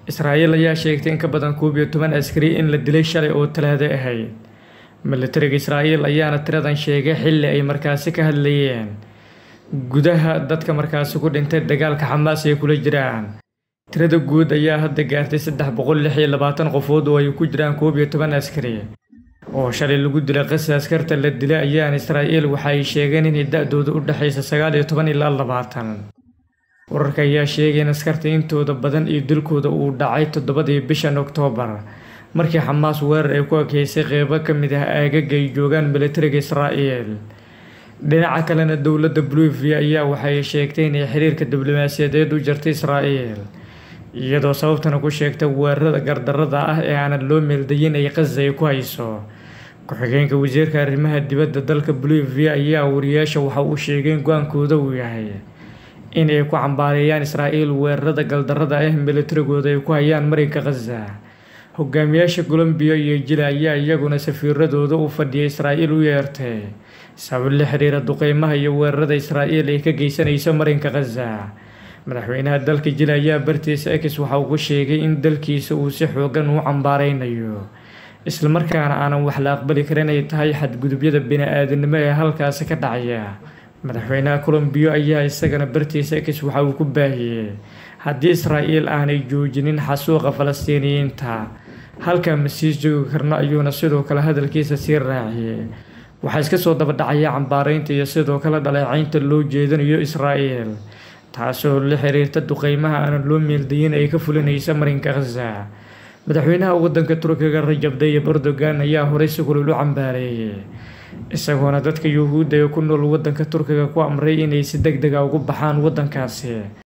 Israa'iil ayaa sheegtay in ka badan koob iyo toban askari in la dilay shalay oo Talaado ahayd. Militariga Israa'iil ayaana tiradan sheegay xilli ay markaasi ka hadlayeen gudaha dadka markaasi ku dhintay dagaalka Xamaas ay kula jiraan. Tirada guud ayaa hadda gaartay saddex boqol lix iyo labaatan qofood oo ay ku jiraan koob iyo toban askari oo shalay lagu dilay qasa askarta la dilay ayaana Israa'iil waxa ay sheegeen inay da'doodu u dhaxayso sagaal iyo toban ilaa labaatan. Wararka ayaa sheegay in askarta intooda badan iyo dilkooda uu dhacay toddobadii bishan Oktoobar markii Xamaas weerar ay ku ekeysay qeybo ka mid ah aagaga ay joogaan militariga Israa'iil. Dhinaca kalena dowladda Bolivia ayaa waxay sheegtay inay xiriirka diblomaasiyadeed u jartay Israa'iil iyadoo sababtana ku sheegtay weerarada gardarrada ah ee aanan loo meeldayin ay Gaza ay ku hayso. Ku-xigeenka wasiirka arrimaha dibadda dalka Bolivia ayaa wariyaasha waxa uu sheegay in go'aankooda uu yahay in ay ku cambaareeyaan Israa'iil weerarada gardarrada ah ee militarigooda ay ku hayaan marinka Gaza. Hogaamiyaasha Colombia iyo Chile ayaa iyaguna safiiradooda u fadhiya Israa'iil u yeertay sabab la xiriira duqeymaha iyo weerarada Israa'iil ay ka geysanayso marinka Gaza. Madaxweynaha dalka Chile ayaa bartiisa X waxa uu ku sheegay in dalkiisa uu si xooggan u cambaareynayo isla markaana aanan wax la aqbali karin ay tahay xadgudubyada bini'aadanimo ee halkaasi ka dhacaya. Madaxweynaha Colombia ayaa isagana bartiisa X waxa uu ku baahiyay haddii Israa'iil aanay joojinin xasuuqa Falastiiniyiinta halkaa ma sii joogi karno ayuuna sidoo kale hadalkiisa sii raaciyay. Waxaa iska soo daba dhacaya cambaareynta iyo sidoo kale dhaleecaynta loo jeedinayo Israa'iil taasoo la xiriirta duqeymaha aanan loo meeldayin ay ka fulinayso marinka Gaza. Madaxweynaha waddanka Turkiga Rajab Tayyip Erdogan ayaa horey si kulul u cambaareeyay isagoona dadka Yuhuudda ee ku nool waddanka Turkiga ku amray inay si degdeg ah uga baxaan waddankaasi.